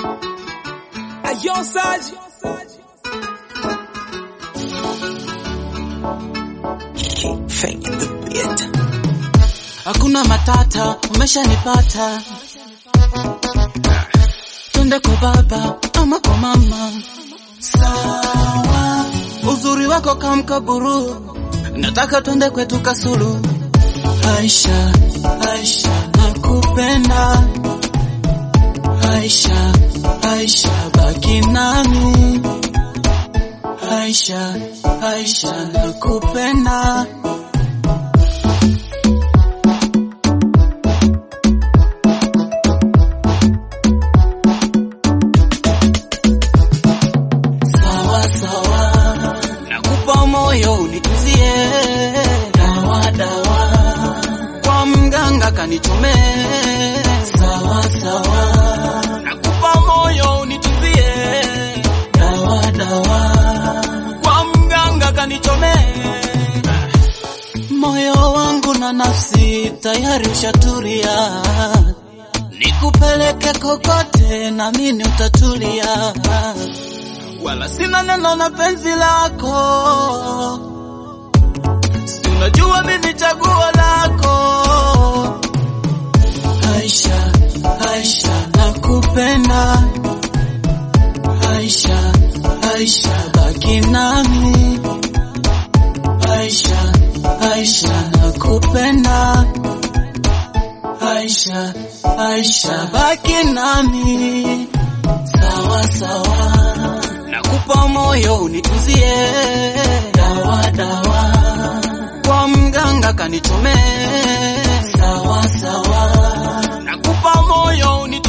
Ayo Saji. Fake the beat. Hakuna matata, umeshanipata. Twende kwa baba ama kwa mama. Sawa, uzuri wako kamkaburu, nataka twende kwetu Kasulu. Aisha, Aisha, nakupenda. Aisha, Aisha, baki nami. Aisha, Aisha, nakupenda. Sawa sawa, nakupa moyo unituzie. Dawa dawa, kwa mganga kanichome. Sawa sawa, nakupa moyo unituzie. Dawa dawa, kwa mganga kanichome. Moyo wangu na nafsi tayari ushatulia, nikupeleke kokote na mimi utatulia wala sina neno na penzi lako, si unajua mimi chaguo lako. Aisha, Aisha, nakupenda. Aisha, Aisha, baki nami. Aisha, Aisha, nakupenda. Aisha, Aisha, baki nami. Sawa sawa, nakupa moyo unituzie. Dawa dawa, kwa mganga kanichome. Sawa sawa, nakupa moyo unituzie.